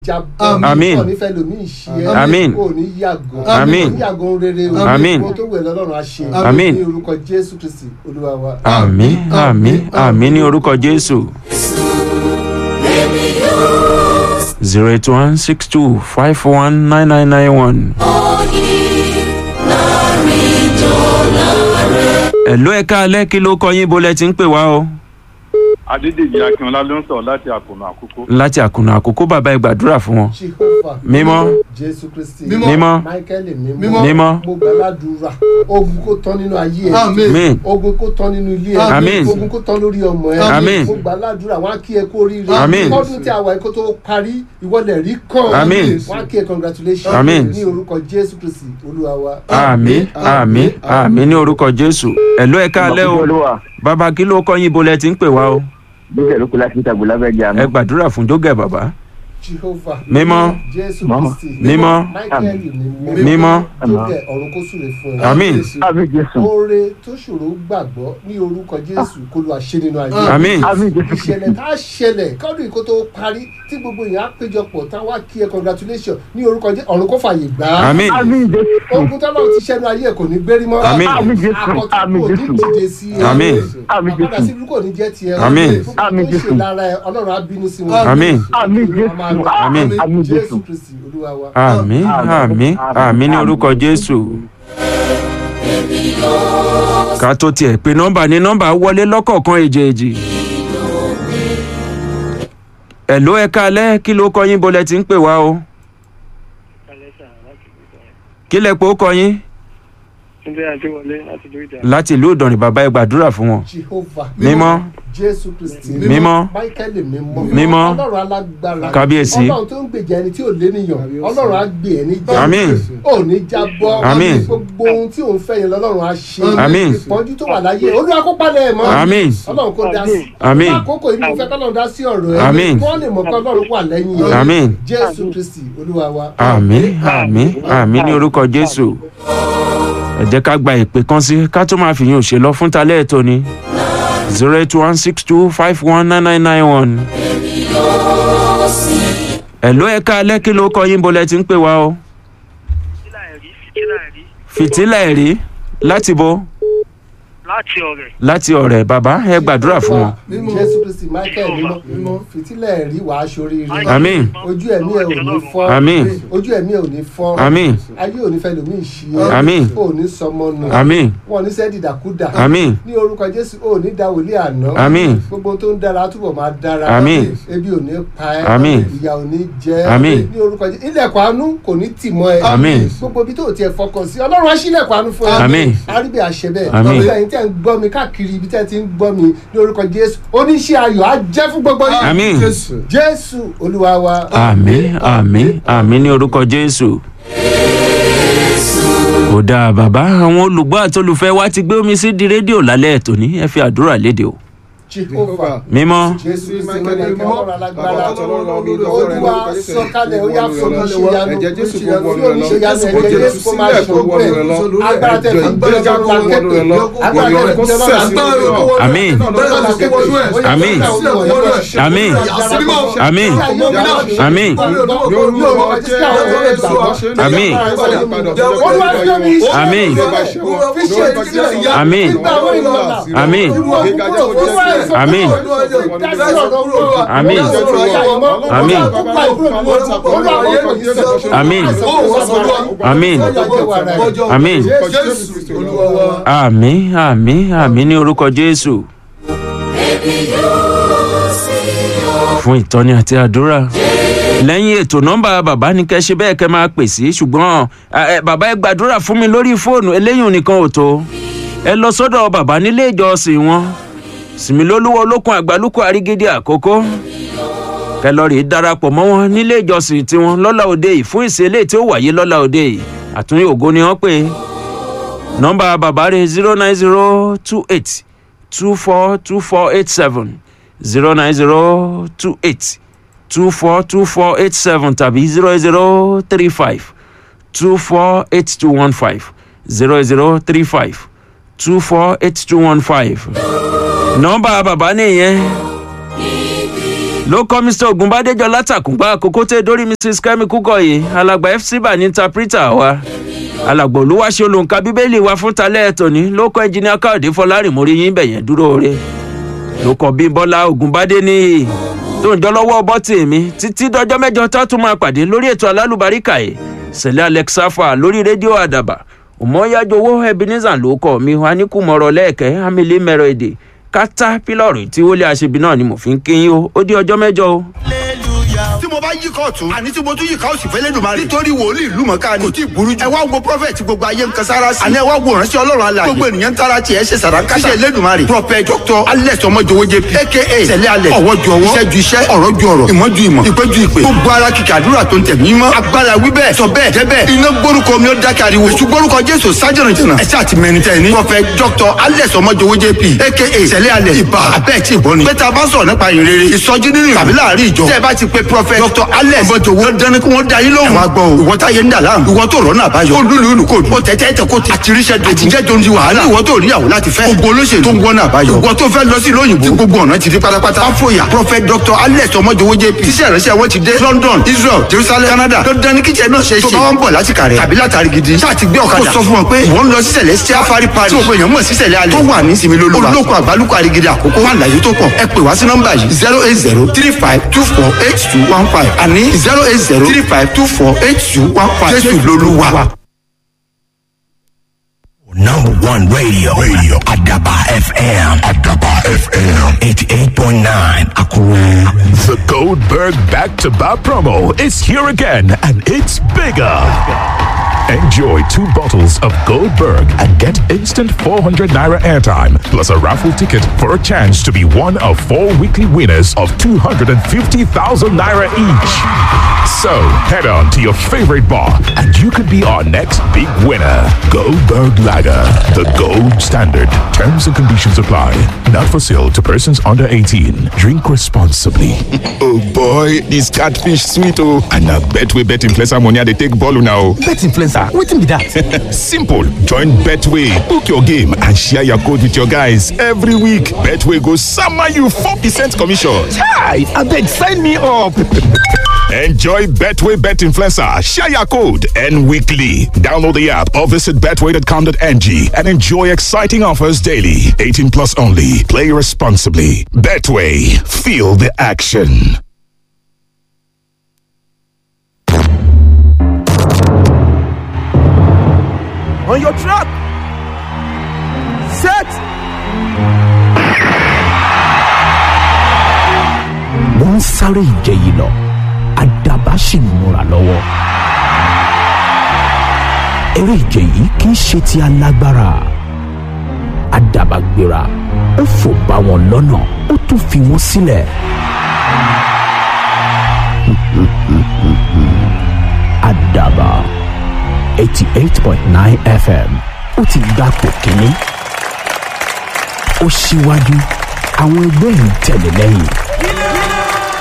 jábọ́ Àmín. ò ní fẹ́ lómi ìṣe ẹ́ Àmín. ò ní yàgò Àmín. ò ní yàgò rere o Àmín. ohun tó wẹ̀ lọ́lọ́run á ṣe Àmín. ní orúkọ jésù kristi olúwa wa. àmì àmì àmì ní orúkọ jésù. zero eight one six two five one nine nine nine one. ẹ̀lú ẹ̀ka alẹ́ kí ló kọ yín bolẹ̀ tí ń pè wá o. adédèjì akínọlá ló ń sọ láti àkùnà àkókò. láti àkùnà àkókò bàbá ẹ gbàdúrà fún wọn. jehovah mímọ́ jésù kristi mímọ́ michael mímọ́ Mímọ́. mímọ́ mo gbàládùra ogun kó tán nínú ayé ẹ Àmín. mí ogun kó tán nínú ilé ẹ Àmín. ogun kó tán lórí ọmọ ẹ Àmín. mo gbàládùra wọn á kí ẹ kú oríire Àmín. ọdún tí a wà yìí kó tó parí ìwọlẹ̀ rí kàn Àmín. wọn á kí ẹ congratulations Àmín. ní orúkọ jésù kristi olúwa wa. àmì àmì àmì ní orúkọ jésù ẹ̀lú ẹ̀ka alẹ́ o olúwa bàbá kí ló kọ yín bolẹ̀ tí ń pè wá o. bíkẹ́ ló kú láti ìtàgbọ́ lábẹ́ jẹ́ àná. ẹ gbàdúrà fún jógẹ̀ bàbá. jehovah Mímọ́. jésù Mama. kristi Mímọ́. michael mímọ́ mímọ́ jókè ọ̀run kó súre fún ẹ. àmín àmì jésù oore tó ṣòro gbàgbọ́ ní orúkọ jésù kó lu àṣẹ nínú ayé àmín àmì jésù ìṣẹ̀lẹ̀ tá a ṣẹlẹ̀ kọ́dún yìí kó tó parí tí gbogbo èèyàn á péjọpọ̀ tá a wá kí ẹ congratulation ní orúkọ jésù ọ̀run kó fàyè gbà á àmín àmì jésù ogun tọ́lọ́ ti ṣẹ́nu ayé ẹ̀ kò ní gbérí mọ́ Àmín. Àmín Jésù. àkọ́tún Àmín kò ní Jésù. dìde sí ẹ Àmín. Àmín àpàdà Jésù. sí burúkú ò ní jẹ́ tiẹ̀ Àmín. gbogbo Àmín tó ṣe Jésù. lára ẹ ọlọ́run á bínú sí wọn Àmín. àmì jésù Àmín. àmì jésù jésù kristi olúwa wa. àmì àmì àmì ní orúkọ jésù. ká tó tiẹ̀ pé nọ́mbà ní nọ́mbà wọlé lọ́kọ̀ọ̀kan èjèèjì. ẹ̀ló ẹ̀ka alẹ́ kí ló kọ yín bolẹ̀ tí ń pè wá o. kí lẹ pé ó kọ yín Túndé Adéwọlé láti ìlú Ìdá. láti ìlú ìdọ̀rìn bàbá ẹ gbàdúrà fún wọn. jehovah mímọ́ jésù kristi mímọ́ michael mímọ́ Mímọ́. ọlọ́run alágbára Kábíyèsí. ọlọ́run tó ń gbèjà ẹni tí ò lé nìyàn ọlọ́run á gbé ẹ níjà Àmín. ò ní jábọ́ Àmín. gbogbo ohun tí òun fẹ́ yẹn lọ́lọ́run á ṣe Àmín. ìpọ́njú tó wà láyé olúwa kó palẹ̀ ẹ̀ mọ́ Àmín. ọlọ́run kó dá sí Àmín. àkókò yìí mo fẹ́ kọ́lọ́run dá sí ọ̀rọ̀ ẹ̀ Àmín. kí wọ́n lè mọ̀ pé ọlọ́run wà lẹ́yìn ẹ̀ Àmín. jésù kristi olúwa wa. àmì àmì àmì ní orúkọ jésù. ẹ jẹ́ ká gba ìpè kan sí ká tó máa fìyàn òṣè lọ fún talẹ́ ètò ni zero eight one six two five one nine nine nine one. ẹ̀ló ẹ̀ka alẹ́ kí ló kọ yín bolẹ̀ tí ń pè wá o. Fìtílà ẹ̀rí fìtílà ẹ̀rí fìtílà ẹ̀rí láti bo láti ọ̀rẹ́. láti ọ̀rẹ́ bàbá ẹ gbàdúrà fún wọn. Mímọ́. jésù kristi michael mímọ́ Mímọ́. fìtílẹ̀ rí wàá ṣoríire Àmín. ojú ẹ̀mí ẹ̀ ò ní fọ́ Àmín. ojú ẹ̀mí ẹ̀ ò ní fọ́ àmín ayé ò ní fẹ́ lómi ìṣí ẹ Àmín. ò ní sọmọ nù àmín wọn ò ní sẹ́ dìdàkudà àmín ní orúkọ jésù ò ní da wòlíì àná Àmín. gbogbo tó ń dára túbọ̀ máa dára Àmín. ebi ò ní pa ẹ́ Àmín. ìyà ò ní jẹ ẹ́ Àmín. ní orúkọ jésù ilẹ̀kùn àánú kò ní tì mọ́ ẹ Àmín. gbogbo ibi tó o tiẹ̀ fọkàn sí ọlọ́run á ṣílẹ̀kùn àánú fún ẹ Àmín. àríbẹ̀ àṣẹ bẹ́ẹ̀ Àmín. gbogbo ẹ̀yin tẹ́ ń gbọ́ mi káàkiri ibi tẹ́ ti ń gbọ́ mi ní orúkọ jésù oníṣẹ́ ayọ̀ á jẹ́ fún gbogbo yín àmín jésù jésù olúwa wa. àmín àmín àmín ní orúkọ jésù. ó dáa bàbá àwọn olùgbọ́ àti olùfẹ́ wa ti gbé omi sí di rédíò lálẹ́ ètò ní ẹ fi àdúrà léde o. jehovah mímọ́ jésù kristi Michael mọ̀lẹ́kẹ́ mímọ́, ọlọ́run alágbára bàbá àtọlọ́run ọmọ ìlú ọ̀rẹ́ olúwa lórúkọ Jésù. sọ̀kalẹ̀ ó yá fún oníṣẹ́yanu Ẹ̀jẹ̀ Jésù kò oníṣẹ́yanu wọnú fún rẹ̀ lọ. oníṣẹ́yanu Jésù kò ẹ̀jẹ̀ jésù jésù kó máa sílẹ̀ ṣe kó wọnú ọgbẹ́ rẹ̀ lọ. agbára tẹ̀ fi gbé Ẹ̀jẹ̀ ọjọ́ kó wọnú rẹ̀ lọ. agbára tẹ̀ fi gbé ọjọ́ Àmín. Àmín. Àmín. Àmín. Àmín. Àmín. Àmín. Àmín. Àmín. Àmín. Àmín. Àmín. Àmín. Àmín. Àmín. àmín àmín àmín ní orúkọ jésù. fún ìtọ́ni àti àdúrà lẹ́yìn ètò nọ́mbà bàbá ní kẹ́ ṣe bẹ́ẹ̀ kẹ́ máa pè sí ṣùgbọ́n ẹ, ẹ, bàbá ẹ gbàdúrà fún mi lórí fóònù eléyìí nìkan ò tó ẹ lọ sọ́dọ̀ bàbá nílé ìjọsìn wọn sìmìlólúwọ olókun àgbálùkù àrígídí àkókò kẹ́ lọ rèé darapọ̀ mọ́ wọn nílé ìjọsìn tiwọn lọ́la òde yìí fún ìṣẹ̀lẹ̀ tí ó wáyé lọ́la òde yìí àtúnyẹ ògo ni wọ́n pè é nọmba bàbá rẹ zero nine zero two eight two four two four eight seven zero nine zero two eight two four two four eight seven tàbí zero zero three five two four eight two one five zero zero three five two four eight two one five nọmba bàbá nìyẹn ló kọ́ mr ogunbadéjọ látàkùngbà àkókò tẹ dórí mrs kemi kúkọ̀yé alàgbà fc bá ní interpreter wa alàgbà olúwaṣẹ́ olùǹkà bíbélì wa fún talẹ́ tòní ló kọ́ ẹnjìnìá káòdé fọlárìn mórí yín bẹ̀yẹn dúró re ló kọ́ bímbọ́lá ogunbadé ní tó ń jọ lọ́wọ́ bọ́tì mi títí dọjọ́ mẹ́jọ tó tún máa pàdé lórí ètò alálùbáríkà yìí sẹ̀lẹ̀ alexafa lórí rédíò àdàbà òmọ́yájowó ebenezer ló kọ́ mi wá ní kùmọ̀rọ̀ lẹ́ẹ̀kẹ́ amílẹ̀ mẹ́rọ èdè kátá pílọ̀rù tí wọlé àṣebi náà ni mo fi ń kí yín o ó di ọjọ́ mẹ́jọ o. tí mo bá yí kóòtù àní tí mo tún yí ká òsì fẹ́lẹ́ dùn máa rí nítorí wòlíì ìlú mọ̀ká ni kò tí ì burú jù ẹ wá wo prọfẹ̀tì gbogbo ayé ń kan sára sí àní ẹ wá wo ránṣẹ́ ọlọ́run alàyè gbogbo ènìyàn ń tara tiẹ̀ ṣe sàràǹkà ṣe Elédùmarè prọfẹ̀ dr alex ọmọjọwọ jp aka sẹlẹ alẹ ọwọ́ ju ọwọ́ iṣẹ́ ju iṣẹ́ ọ̀rọ̀ ju ọ̀rọ̀ ìmọ̀ ju ìmọ̀ ìpè ju ìpè gbogbo ara kìkì àdúrà tó ń tẹ̀ mí mọ́ agbára wí bẹ́ẹ̀ sọ bẹ́ẹ̀ jẹ́ bẹ́ẹ̀ iná gbórúkọ mi ó dákẹ́ ariwo èṣù gbórúkọ jésù sájẹ̀rìn jìnnà ẹ̀ ṣáà ti mẹ́rin tẹ̀ ní prọfẹ̀ dr alex ọmọjọwọ jp aka sẹlẹ alẹ ìbà abẹ́ẹ̀ tí ì bọ́ ni bẹ́ẹ̀ tá a bá sọ̀rọ̀ nípa ìrere ìsọjí nínú tàbí láàrin ìjọ tẹ́ ẹ bá ti pe prọfẹ̀ dr alex ọmọjọwọ dání kí wọ́n da yín lóhùn. ẹ wá gbọ́ o ìwọ táyé ń dà láàmú ìwọ tó rọ́nà àbáyọ ó lùlù ìlú kò ó tẹ́tẹ́ tẹ kó tẹ àtiríṣẹ́ dojú àtijẹ́ tó ń di wàhálà ìwọ tó níyàwó láti fẹ́ gbogbo olóṣèlú tó ń wọ́nà àbáyọ ìwọ tó fẹ́ lọ sí lóyìnbó tí gbogbo ọ̀nà ti di pátápátá fáfóyà prophet dr alex ọmọjọwọ jp tíṣẹ́ ìrẹsẹ̀ wọn ti dé london israel jerusalem canada tó dání kíjẹ náà ṣe é ṣe tó bá wọn bọ̀ láti kàrẹ́ tàbí látàrí gidi ṣáà ti gbé ọ̀kadà kó sọ fún wọn pé ìwọ ń lọ sí celestial fari pari tí òpin èèyàn mọ̀ sí sẹ̀lẹ̀ alẹ́ tó wà ní sinmi lóluwa olóko àgbálùkọ àrígidì àkókò wà láyé tó pọ̀ ẹ pè wá sí nọ́mbà yìí zero eight zero three five two four eight two one five àní zero eight zero three five two four eight two one five jésù lolúwa. Number one radio. Radio. Adaba FM. Adaba FM. 88.9. Akure. The Goldberg back to back promo is here again and it's bigger. Enjoy two bottles of Goldberg and get instant 400 naira airtime plus a raffle ticket for a chance to be one of four weekly winners of 250,000 naira each. So head on to your favorite bar and you could be our next big winner. Goldberg Lager, the gold standard. Terms and conditions apply. Not for sale to persons under 18. Drink responsibly. oh boy, this catfish sweet oh. And I bet we bet influencer money they take ball now. Bet influencer. Wetin be that? Simple. Join Betway. Book your game and share your code with your guys every week. Betway goes summer you 4% commission. Chai, abeg sign me up. Enjoy Betway Bet Influencer. Share your code and weekly. Download the app or visit betway.com.ng and enjoy exciting offers daily. 18 plus only. Play responsibly. Betway. Feel the action. On your track. Set. wọ́n ń sáré ìje yìí lọ àdàbà sì ń múra lọ́wọ́. eré ìje yìí kì í ṣe ti alágbára àdàbà gbéra ó fò bá wọn lọ́nà ó tún fi wọ́n sílẹ̀. àdàbà eighty eight point nine fm ó ti gbapò kínní ó síwájú àwọn ẹgbẹ́ ń tẹ̀lé lẹ́yìn.